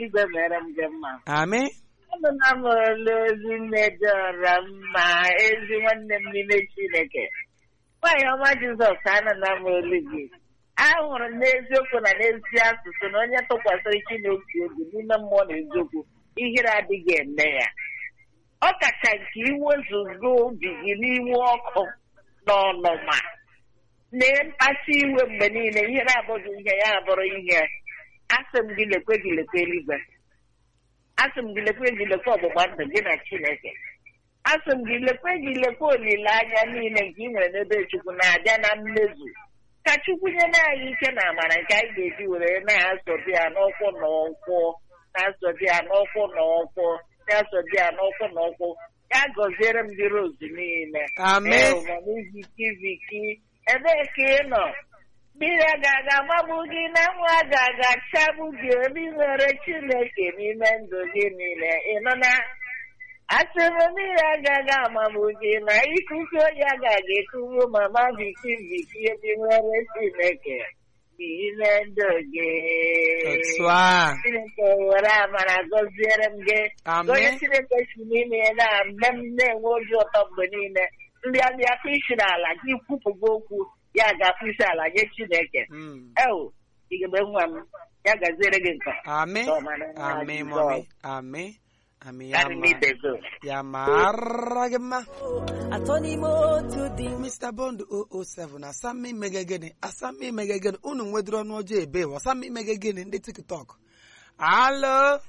eluigwe mere m gị mma amị Anụla m olu ozi nne dịọra mma ezi nwanne m n'ime Chineke nwaanyị ọma Jizọs anụla m olu gị ahụrụ m n'eziokwu na n'ezi asụsụ na onye tụkwasịrị Chineke obi n'ime mmụọ na eziokwu ihere adịghị eme ya ọ kacha nke iwezugo obi gị n'iwe ọkụ na ọnụma na mkpasu iwe mgbe niile ihere abụghị ihe ya abụrụ ihe asị m gị lekwe gị lekwe eluigwe asị m gị lekwe gị lekwe ọgbụgba ndụ gị na Chineke asị m gị lekwe gị lekwe olileanya niile nke ị nwere n'ebe Chukwu na-abịa na mmezu ka Chukwu nye anyị ike na amara nke anyị ga-eji were na-asọbi ya n'ụkwụ na ụkwụ na-asọbi ya n'ụkwụ na ụkwụ na-asọbi ya n'ụkwụ na ụkwụ ya gọziere m gị rozu niile Amen. viki viki ebee ka ị nọ mmiri a ga-aga amagbu gị na nwa a ga-aga chagbu gị obi nwere Chineke n'ime ndụ gị niile ị nọ na asị m mmiri agaghị amagbu gị na ikuku oyi agaghị ekuru mama viki viki obi nwere Chineke n'ime ndụ gị otu a Chineke were amara gọziere m gị Amen. onye Chineke si n'ime ya na-eme m na-enwe obi ụtọ mgbe niile ndị abịa akpụ isi n'ala gị kwupụgo okwu ya ga-akpụ isi ala nye Chineke Mm. ewu igebe nwa m ya gaziere gị nke amị Ọma na nwa amị Jizọs. mọmị amị amị ya Karị m ma idego. ya mara gị mma atọ n'ime otu dị Mr. Bond 007 asami imege gịnị asami imege gịnị unu nwedịrị ọnụ ọjọọ ebe wa asami imege gịnị ndị tiktok alo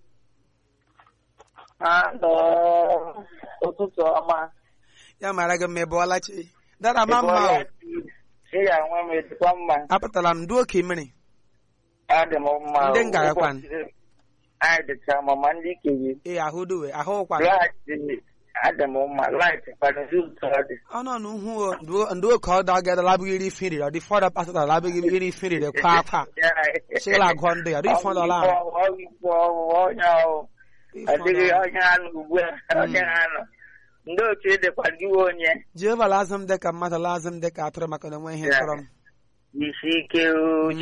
Alo, ụtụtụ ọma. ya mara gị mma ebe ọlachi dara ma mma o Ị ga-enwe m ezigbo mma. apụtara m ndị oke mmiri Adị m mma. Ndị ngagakwan. Ụbọchị Anyị dịcha mma ma ndị kenye. ee ahụ duwe ahụ ụkwa Laịtị adị m mma. Laịtị kwana ụtọ ọ dị. ọnụ ọnụ hụ ndị oke ọdọ agada labụghị iri ife riri ọ dị fọdụ pasịta labụghị iri ife riri kwa akwa chịla agụ ndị ọ dị ifọ dọla Ọgwụgwọ onye ahụ. Adịghị onye anụ ugbu a. Onye anụ. Ndị otu dịkwa ndị nwe onye. jehova lazim dịka mmadụ lazim dịka atụrụ maka na enwe ihe tọrọ m Isi ike o.